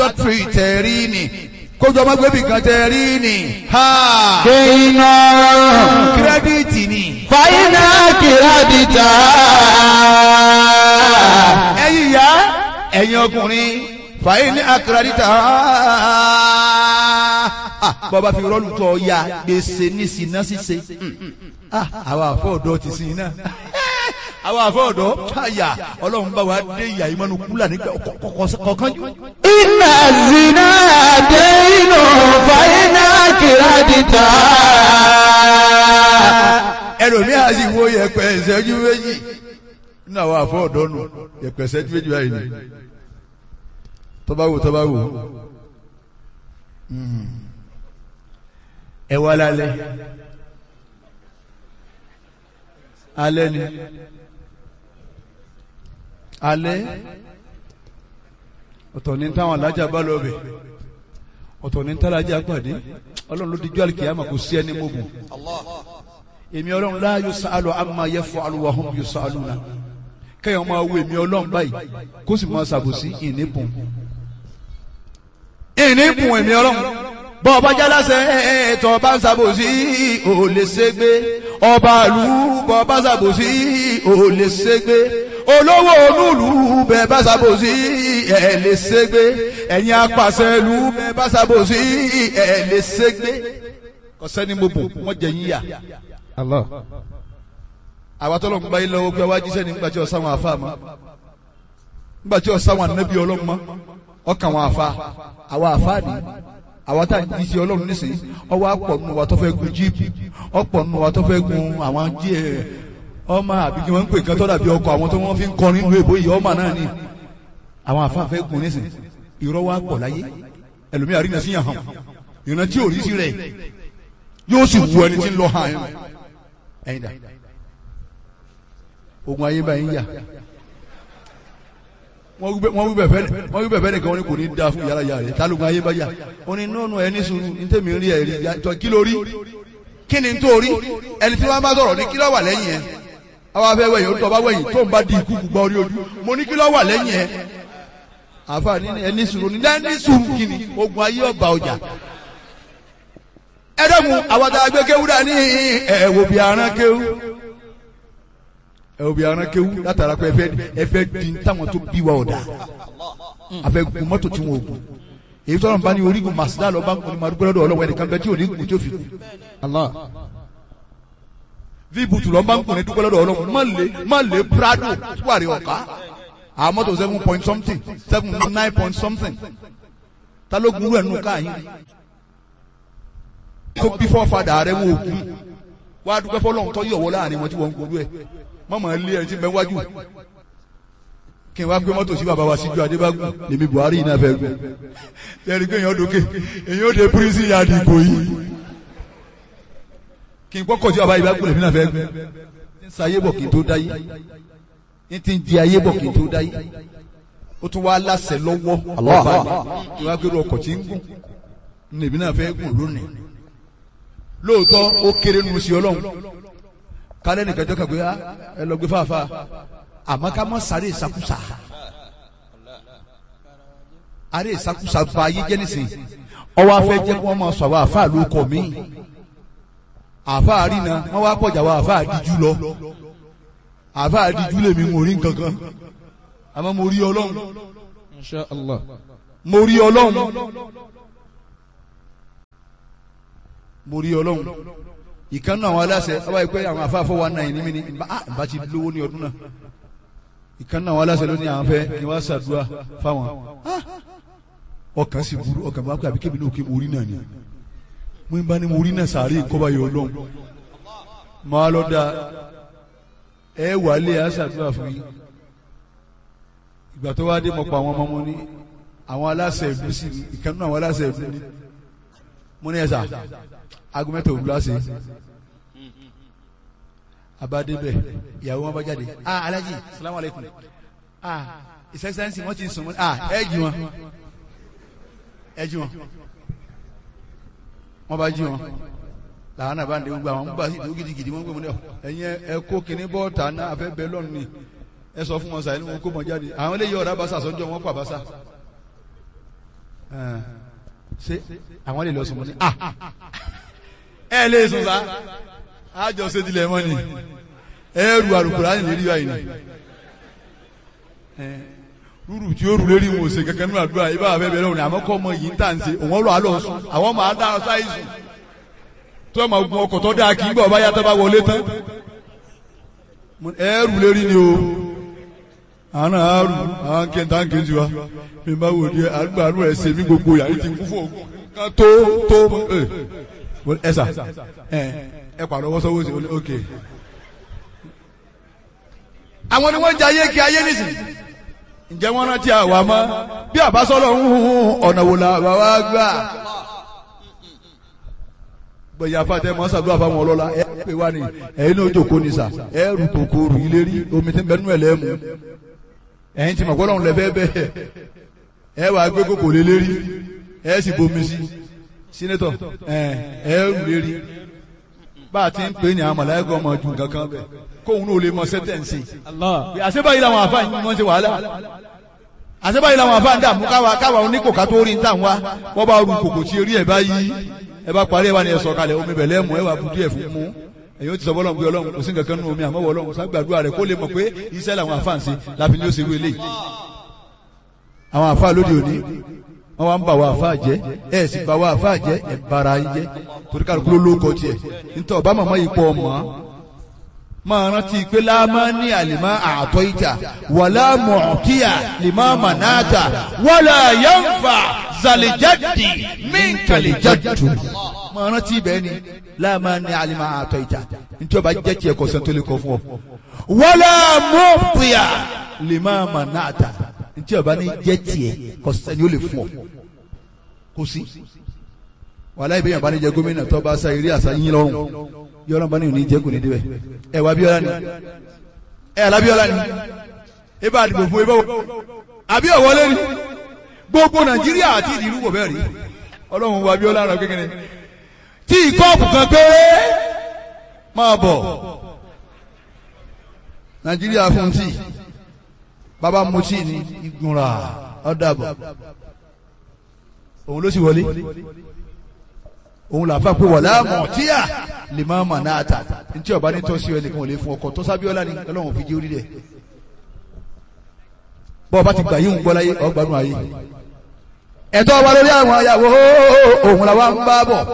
adọ́tírì tẹ̀rí ni kójú ọmọ gbẹ́bí kan tẹ̀rí ni ha kéènà kírẹ́díìtì ni fàyínà kìràdìtà ẹ̀yin ìyá ẹ̀yin ọkùnrin fàyè ní akérèdítà bọ́ba fi rọ́ọ̀lù tọ́ ya gbèsè ní sinna ṣíṣe Ah, àwa àfọ̀dọ́ ti sin iná àwa àfọ̀dọ́ àyà ọlọ́run bá wa dé ìyá ìmọ̀nù kúlà nígbà kọ̀ọ̀kan jù. iná zina kéènà fàyínà kìràdìtà ẹlòmíì á sì wo yẹ̀pẹ̀ ìṣẹ́jú méjì nínú àwọn àfọ̀dọ́ nù yẹ̀pẹ̀ ìṣẹ́jú méjì báyìí ni tọ́ba wò tọ́ba wò ẹ wá lálẹ́ alẹ́ ni alẹ́ ọ̀tọ̀ ní táwọn alájà bá lọ bẹ̀ ọ̀tọ̀ ní tálájà pàdé ọlọ́run ló dijú àlìkìyàmà kò sí ẹni mọ́gùn èmi ọlọ́run la yusalu amma yaf'alu wa hum yusaluna kẹ́yàn máa wo èmi ọlọ́run báyìí kó sì máa ṣàbòsí ìníbùn ìníbùn èmi ọlọ́run bọ́ ọba jálásẹ̀ ẹ̀ẹ́tọ̀ bá ń ṣàbòsí ò lè ṣègbé ọba ìlú bọ́ ọba ṣàbòsí ò lè ṣègbé olówó onúlù bẹ́ẹ̀ bá ṣàbòsí ẹ̀ lè ṣègbé ẹ̀yin apàṣẹ ìlú bẹ́ẹ̀ bá ṣàbòsí ẹ̀ lè ṣègbé ọ̀sẹ́ni mo bò wọ́n jẹ yín yà Allah àwa tọ́lọ̀ ń gba ilẹ̀ owó pé wájú sẹ́ni nígbà tí ọ̀sán wọn àfa mọ́ nígbà tí ọ̀sán wọn ànábì ọlọ́run mọ́ ọkàn wọn àfa àwa àfa ni àwa tá à ń jí sí ọlọ́run nísìnyí ọwọ́ àpọ̀ nù wa tó fẹ́ gun jíìpù ọ̀pọ̀ nù wa tó fẹ́ gun àwọn jí ẹ̀ ọmọ àbí kí wọ́n ń pè nǹkan tó dàbí ọkọ̀ àwọn tó wọ́n fi ń kọrin lu èbó yìí ọmọ náà ni àwọn àfa fẹ́ gun nísìnyí irọ́ wa pọ̀ láyé ẹlòmíà rí nàá sí yàn hàn ìrántí tí ò rí sí rẹ̀ yóò sì wù ẹni tí ń lọ hàn ẹ̀yìn dà ogun ayé báyìí yà wọ́n wí bẹ̀fẹ́ wọ́n wí bẹ̀fẹ́ nìkan ní kò ní da fún yàrá yàrá rẹ̀ tálógun ayé bá yà ó ní nọ́ọ̀nù ẹni sùúrù ní tèmi rí ẹ̀rí jọ kí ló rí kí ni tó rí ẹni tí wọ́n bá sọ̀rọ̀ ní kí ló wà lẹ́yìn ẹ̀ àwọn afẹ́ wẹ̀yìn ó tọ́ bá wẹ̀yìn tó ń bá di ikú gbọ́ orí ojú mo ní kí ló wà lẹ́yìn ẹ̀ àfa ní ẹni sùúrù ní ẹni sùúrù kí ni ogun ayé ọba ọjà ẹ dẹ́kun àwọn àgbẹ̀ kéwú dání ẹ̀wò bí aràn kéwú ẹ obi aran kewu látara pé ẹfẹ ẹfẹ di táwọn tó bí wa ọ̀dà afẹ gun mọ́tò tí wọn ò gun èyí tó lọ́nà bá ní orígun màsídà lọ bá ń kun ní madúgbò lọ́dọ̀ ọlọ́wọ́ ẹnìkan bẹ tí ò ní gun tí ó fi kú Allah vi butu lọ bá ń kun ní dúgbò lọ́dọ̀ ọlọ́wọ́ má lè má lè prado tuwari ọ̀ká àwọn mọ́tò seven point something seven nine point something ta ló gun irú ẹ̀ nù káyìn tó bí fọ́fadà rẹ̀ wọ́n òkun wá dúpẹ́ fọlọ́run tó yọ̀wọ́ láàrin wọn tí wọ́n ń gbọ́dọ̀ ẹ̀ mọ́mọ́ ilé ẹni tí bẹ wájú kí n wá gbé mọ́tò sí bàbá wa síjú adébágún lèmi buhari yìí náà fẹ́ gùn lẹ́rìí pé èèyàn dókè èèyàn ó de prison yard ìbò yìí kí n kọ́kọ́ sí bàbá ìbágún lèmi náà fẹ́ gùn n sa ayé bọ̀ kí n tó dáyé n ti di ayé bọ̀ kí n tó dáyé ó tún wá láṣẹ lọ́wọ́ ọba mi kí n wá gbé ọkọ̀ tí ń gùn lèmi náà fẹ́ gùn lónìí lóòótọ́ ó kéré nu sí ọlọ́run kálẹ̀ nìkan jọ́ kàgbé ẹ lọ gbé fàáfà àmọ́ ká mọ́ sáré ìsakúsa àrẹ ìsakúsa ba ayé jẹ́ nísìn ọwọ́ afẹ́ jẹ́ kí wọ́n máa sọ àwọn àfáà ló kọ̀ mí àfáà àrínà wọ́n wá pọ̀jà àwọn àfáà àdíjú lọ àfáà àdíjú lèmi mo rí nǹkan kan àmọ́ mo rí ọlọ́run Insha Allah mo rí ọlọ́run mo rí ọlọ́run ìkànnì àwọn aláṣẹ ọba ìpẹ àwọn afáfọ wa náà ní mi ní bá ti lówó ní ọdún náà ìkànnì àwọn aláṣẹ ló ní àwọn fẹ́ kí wọn ṣàdúrà fáwọn ọkàn sì burú ọkàn bá pẹ àbí kébì náà kí mo rí náà ni mo ń bá ní mo rí náà sàárè ìkọba yọ Ọlọ́run máa lọ da ẹ wà lé a ṣàdúrà fún yín ìgbà tó wá dé mọ pa àwọn ọmọ wọn ní àwọn aláṣẹ ìlú sí ni ìkànnì àwọn aláṣẹ ìlú ní mo ní ẹ sà aago mẹ́ta òwúrọ̀ àṣẹ abadebẹ ìyàwó wọn bá jáde ah alaji salamu aleykum ah ìsẹsẹsì wọn ti sùn mọ ah ẹ jí wọn ẹ jí wọn wọn bá jí wọn làwọn náà bá ń de gbogbo àwọn gbà sí ìdúró gidigidi wọn gbé wọn ní ọ ẹyin ẹ kó kinní bọ́ọ̀tà náà àfẹ́ bẹ́ẹ̀ lọ́nù ni ẹ sọ fún wọn sàyẹn wọn kó wọn jáde àwọn eléyìí ọ̀rá basa sọ́njọ́ wọn pa basa ṣé àwọn lè lọ sùn mọ́ ni ah ẹ lè sùn sá àjọ ṣètìlẹ̀ mọ́ ni ẹrù àrùkùrá ní lérí báyìí ni rúrù tí ó rù lérí wọn ò ṣe kankan nínú àdúrà ibà àfẹ́ bẹ̀rẹ̀ òní àmọ́ kọ́ ọmọ yìí ń tà ń ṣe òun lọ àlọ́ sùn àwọn máa dá sáyé sùn tó ọmọ ogun ọkọ̀ tó dáa kì í bọ̀ báyà tó bá wọlé tán ẹrù lérí ni o àwọn náà àrù àwọn kẹta ń kejì wa mi máa wò di àgbà àrùn ẹ̀ ṣe mí gbogbo yàrá ti kú fún ògùn kan tó tó ẹ sà ẹ ẹ pàdé ọwọ́ sọ́wọ́ sí ok àwọn ni wọ́n jẹ ayé kí ayé nìsín ǹjẹ́ wọ́n rántí àwa mọ́ bí àbásọ́lọ̀ ń hun ọ̀nà wò làwa wá gbà gbẹ̀yà fàtẹ́ mọ́ sàdúrà fáwọn ọlọ́lá ẹ pè wá ní ẹ̀yin náà jòkó ní sà ẹ rù kòkòrò ilé rí omi tí ń bẹnu ẹ̀ lẹ́mu ẹ̀yin tí màgbọ́dọ̀ ń lẹ fẹ́ bẹ́ẹ̀ ẹ wàá gbé kòkò lé lérí ẹ sì bomi sí sínétọ̀ ẹ ẹ rù lérí bá a ti ń pè ní àwọn mọ̀láyẹ́kọ̀ ọmọ ju nǹkan kan bẹ́ẹ̀ kóhun náà lè mọ sẹ́tẹ̀ǹsì. àṣebáyìí làwọn àfáà yìí wọ́n ṣe wàhálà àṣebáyìí làwọn àfáà ń dààmú káwa káwa oníkòká tó rí ń tà wá wọ́n bá ru kòkò tí eré ẹ̀ bá yí ẹ bá parí ẹ wá ní ẹ sọ kalẹ̀ omi bẹ̀lẹ́ mú ẹ wà budu ẹ̀ fún mú ẹ̀yin ó ti sọ bọ́lọ̀ pé ọlọ́run kò sí nǹkan kan nínú omi àmọ́ ọlọ́run ságbàdúrà rẹ̀ kó lè mọ̀ pé iṣẹ́ làwọn àfáà ń ṣe láfi ní ó ṣe wélé àwọn àfáà lóde òní wọ́n wá ń bà wá àfáà jẹ́ ẹ̀ sì bà wá àfáà jẹ́ ẹ̀ bara yín jẹ́ torí kálukú ló lóko tiẹ̀ nítorí ọba màmá yìí pọ̀ mọ́ máa rántí pé láàmá ní àlìmá àtọ́ ìjà wàlá mọ̀ọ́kíyà lìmá mànáàtà wàlá yánfà zàlìjáde mínkàlìjáde. máa rántí bẹ́ẹ̀ ni láàmá ní àlìmá àtọ́ ìjà nítorí ọba jẹ́ tiẹ̀ kọ́ sẹ́ńtò lè kọ́ fún ọ. wàlá mọ̀ọ́kíyà lìmá mànáàtà nítorí ọba ní jẹ́ tiẹ̀ kọ́ sẹ́ni ó lè fún ọ. kò sí wàlá ìbéyàn bá ní jẹ gómìnà tó bá sa eré àṣà yín lọ́rùn yọrọ bá ní òní jẹ́ kò ní débẹ̀ ẹ wà Abíọ́lá ni ẹ alábíọ́lá ni ẹ bá dìbò fún ẹ bá wọ àbí ọ̀wọ́lé ni gbogbo Nàìjíríà àti ìdìrú wò bẹ́ẹ̀ rí Ọlọ́run wà Abíọ́lá rẹ kékeré tí ìkọ́ọ̀pù kan péré máa bọ̀ Nàìjíríà fún tí bàbá mu tí ní ìgbìmọ̀ra ọ̀dàbọ̀ òun ló sì wọlé òun là fà pé wọ̀lá mọ̀tíyà lè máa mà náà tà ntí ọba ní tọ́sí ẹnìkan ò lè fún ọkọ̀ tó sábíọ́lá ni ọlọ́run fi jẹ́ orí rẹ̀ bọ́ ọba ti gbà yín ń gbọ́ láyé ọgbàdùn ayé ẹ̀tọ́ wa lórí àwọn ayàwó òun làwa ń bá bọ̀